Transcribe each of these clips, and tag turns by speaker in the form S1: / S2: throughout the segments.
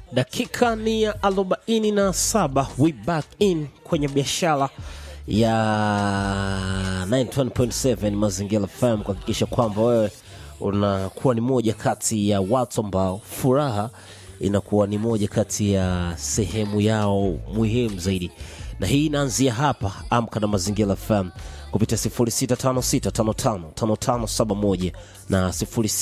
S1: dakika ni ya arobaini na saba we back in kwenye biashara ya 91.7 mazingira fm kuhakikisha kwamba wewe unakuwa ni moja kati ya watu ambao furaha inakuwa ni moja kati ya sehemu yao muhimu zaidi na hii inaanzia hapa amka na mazingira fm kupitia 0656555571 na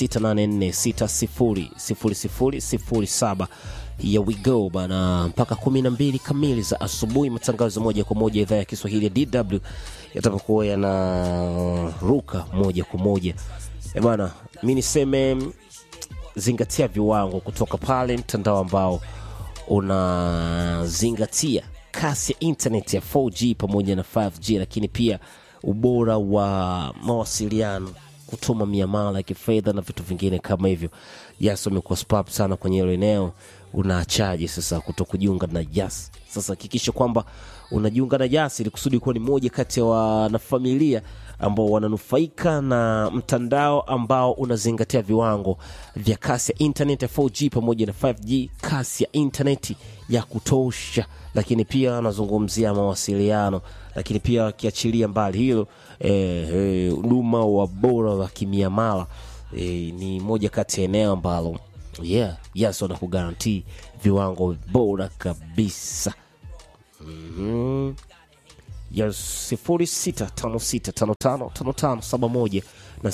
S1: 0684600007 here we go bana mpaka 12 kamili za asubuhi matangazo moja kwa moja idhaa ya kiswahili ya dw yatapokuwa yanaruka moja kwa moja Eh bana mi niseme zingatia viwango kutoka pale mtandao ambao unazingatia kasi ya internet ya 4G pamoja na 5G, lakini pia ubora wa mawasiliano, kutuma miamala ya kifedha na vitu vingine kama hivyo. Yas wamekuwa spap sana kwenye hilo eneo. Unaachaje sasa kuto kujiunga na Yas? Sasa hakikisha kwamba unajiunga na Yas ili kusudi kuwa ni moja kati ya wanafamilia ambao wananufaika na mtandao ambao unazingatia viwango vya kasi ya internet ya 4G pamoja na 5G, kasi ya internet ya kutosha, lakini pia anazungumzia mawasiliano, lakini pia akiachilia mbali hilo huduma eh, eh, wa bora wa kimiamala eh, ni moja kati ya eneo ambalo yeah, yes wanakugarantii viwango bora kabisa mm-hmm ya 0656555571 na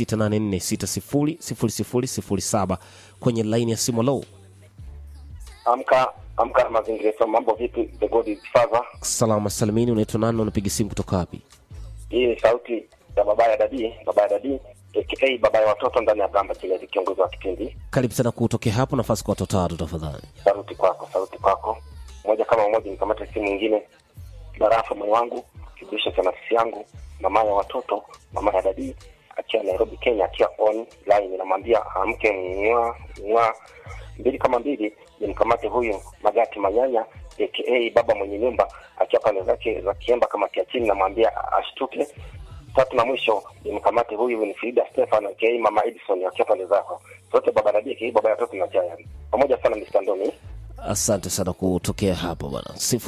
S1: 0684600007 kwenye laini ya simu low.
S2: Amka amka na mazingira so mambo vipi? The God is Father.
S1: Salama salimini, unaitwa nani? Unapiga simu kutoka wapi?
S2: Hii ni sauti ya baba ya dadi, baba ya dadi aka baba ya watoto ndani ya Gamba Chile, kiongozi wa kipindi.
S1: Karibu sana kutokea hapo, nafasi kwa watoto watatu tafadhali.
S2: Sauti kwako, sauti kwako, moja kama moja, nikamata simu nyingine. Barafa moyo wangu, kibisho cha nafsi yangu, mama ya watoto, mama ya dadi akiwa Nairobi, Kenya, akiwa online, namwambia amke mwa mwa mbili kama mbili, nimkamate huyu Magati Manyanya aka baba mwenye nyumba akiwa pande zake za Kiemba kama kia chini, namwambia ashtuke. Tatu na mwisho nimkamate huyu Winfrida Stefan aka mama Edison akiwa pande zako zote, baba Nabii aka baba ya watoto na Jaya. Pamoja sana Mr. Ndomi.
S1: Asante sana kutokea hapo bwana,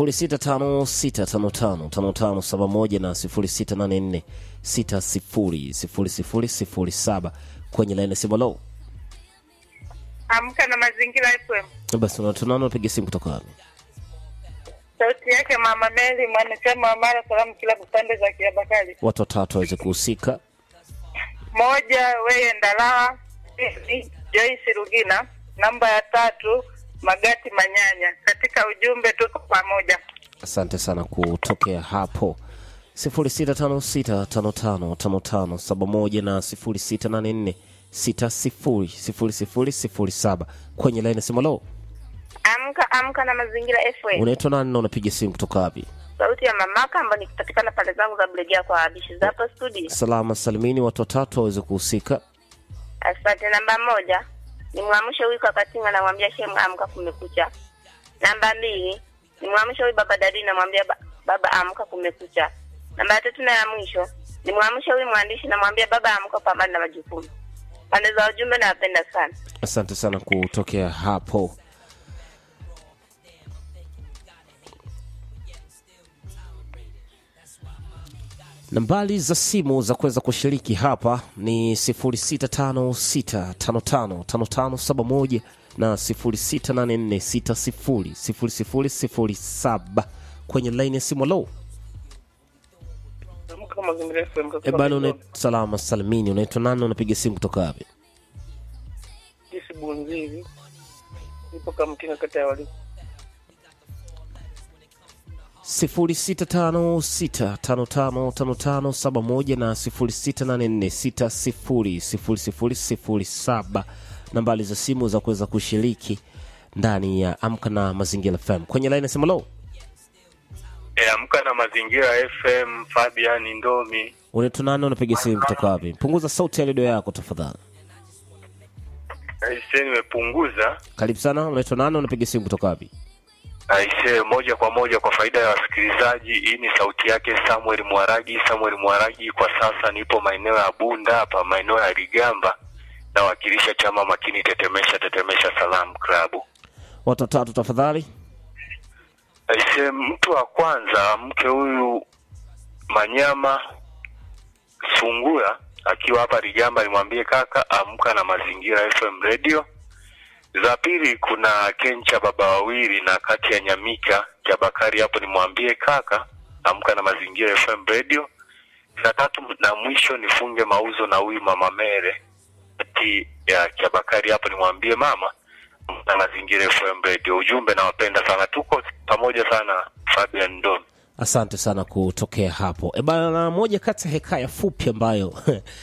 S1: 0656555571 na 0684600007 kwenye laini ya simu low.
S3: Amka na Mazingira FM.
S1: Basi tunaona unapiga simu kutoka wapi?
S3: Sauti yake Mama Mary, mwanachama wa Mara Salamu kila pande za Kiabakari.
S1: Watu watatu waweze kuhusika.
S3: Moja, weye Ndalawa. Pili, Joyce Rugina. Namba ya tatu, Magati Manyanya. Katika ujumbe tuko pamoja.
S1: Asante sana kutokea hapo 0656555571 na 0684600007 kwenye laini ya simu low.
S4: Amka amka na mazingira FM.
S1: Unaitwa nani na unapiga simu kutoka wapi?
S4: Sauti ya mamaka ambayo nikipatikana pale zangu za Bulegea kwa Abishi za hapa studio.
S1: Salama salimini, watu watatu waweze kuhusika.
S4: Asante. Namba moja ni mwamsho huyu Kakatinga, namwambia shemu amka, kumekucha. Namba mbili ni mwamsho huyu baba Dadi, namwambia ba, baba amka, kumekucha. Namba ya tatu na ya mwisho ni mwamsho huyu mwandishi, namwambia baba amka, pambana na majukumu. Pande za ujumbe nawapenda sana.
S1: Asante sana kutokea hapo. Nambari za simu za kuweza kushiriki hapa ni 0656555571 na 0684600007 kwenye laini ya simu low.
S3: Amka na Mazingira FM.
S1: E bana, una salama salimini, unaitwa nani? Unapiga simu kutoka wapi?
S3: Jisi Bunziri. Nipo Kamkinga kata ya Walimu.
S1: 0656555571 na 0684600007 nambari za simu za kuweza kushiriki ndani ya Amka na Mazingira FM kwenye laini nasema lo,
S5: E, amka na mazingira FM, Fabian Ndomi.
S1: unaitwa nani? Unapiga simu kutoka wapi? Punguza sauti ya redio yako tafadhali.
S5: Aise, nimepunguza.
S1: Karibu sana. Unaitwa nani? Unapiga simu kutoka wapi?
S5: Aise, moja kwa moja kwa faida ya wasikilizaji, hii ni sauti yake Samuel Mwaragi. Samuel Mwaragi, kwa sasa nipo maeneo ya Bunda hapa, maeneo ya Ligamba, nawakilisha chama makini Tetemesha Tetemesha Salam Klabu.
S1: watu watatu tafadhali
S5: Aise, mtu wa kwanza mke huyu Manyama Sungura akiwa hapa Rigamba, nimwambie kaka amka na Mazingira FM radio. Za pili kuna Kencha baba wawili na kati ya Nyamika Jabakari, hapo nimwambie kaka amka na Mazingira FM radio. Za tatu na mwisho nifunge mauzo na huyu mama Mere kati ya Jabakari, hapo nimwambie mama amka na Mazingira FM radio. Ujumbe nawapenda sana, tuko pamoja sana. Fabian Don.
S1: asante sana kutokea hapo e bana moja kati ya hekaya fupi ambayo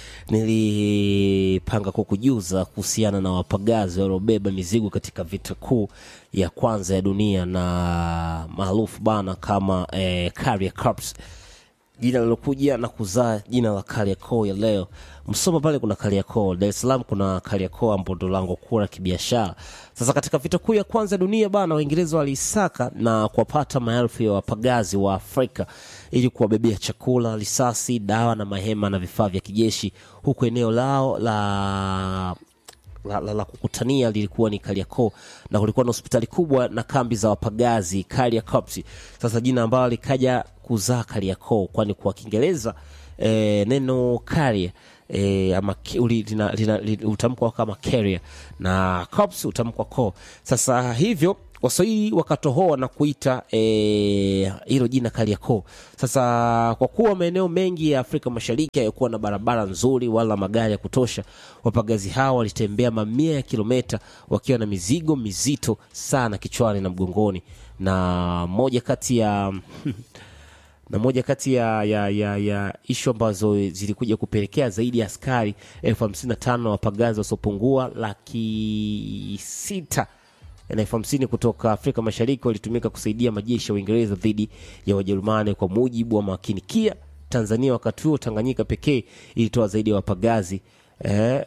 S1: nilipanga kukujuza kuhusiana na wapagazi waliobeba mizigo katika vita kuu ya kwanza ya dunia na maarufu bana kama eh, Carrier Corps jina lilokuja na kuzaa jina la Kariakoo ya leo. Msoma pale kuna Kariakoo, Dar es Salaam kuna Kariakoo ambapo ndo lango kuu la kibiashara. Sasa katika vita kuu ya kwanza ya dunia bana, Waingereza waliisaka na kuwapata maelfu ya wapagazi wa Afrika ili kuwabebea chakula, risasi, dawa na mahema na vifaa vya kijeshi, huku eneo lao la la, la, la kukutania lilikuwa ni Kariakoo na kulikuwa na hospitali kubwa na kambi za wapagazi Kariakoo. Sasa jina ambalo likaja kuzaa Kariakoo, kwani kwa Kiingereza e, neno carrier e, ama ki- uli- lina- lina- li- utamkwa kama carrier na corps utamkwa ko. Sasa hivyo Waswahili wakatohoa na kuita eh, hilo jina Kariakoo. Sasa kwa kuwa maeneo mengi ya Afrika Mashariki hayakuwa na barabara nzuri wala magari ya kutosha, wapagazi hao walitembea mamia ya kilomita wakiwa na mizigo mizito sana kichwani na mgongoni, na moja kati ya na moja kati ya, ya, ya, ya ishu ambazo zilikuja kupelekea zaidi ya askari elfu hamsini na tano na wapagazi wasiopungua laki sita na elfu hamsini kutoka Afrika Mashariki walitumika kusaidia majeshi ya Uingereza dhidi ya Wajerumani, kwa mujibu wa makinikia Tanzania. Wakati huo Tanganyika pekee ilitoa zaidi ya wapagazi eh,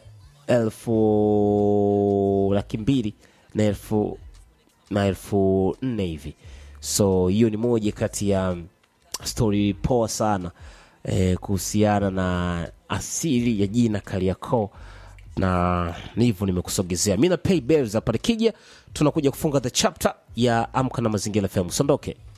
S1: elfu laki mbili na elfu na elfu nne hivi. So hiyo ni moja kati ya stori poa sana eh, kuhusiana na asili ya jina Kariakoo na ni hivyo nimekusogezea mi na pay bills hapa nikija tunakuja kufunga the chapter ya amka na mazingira FM usiondoke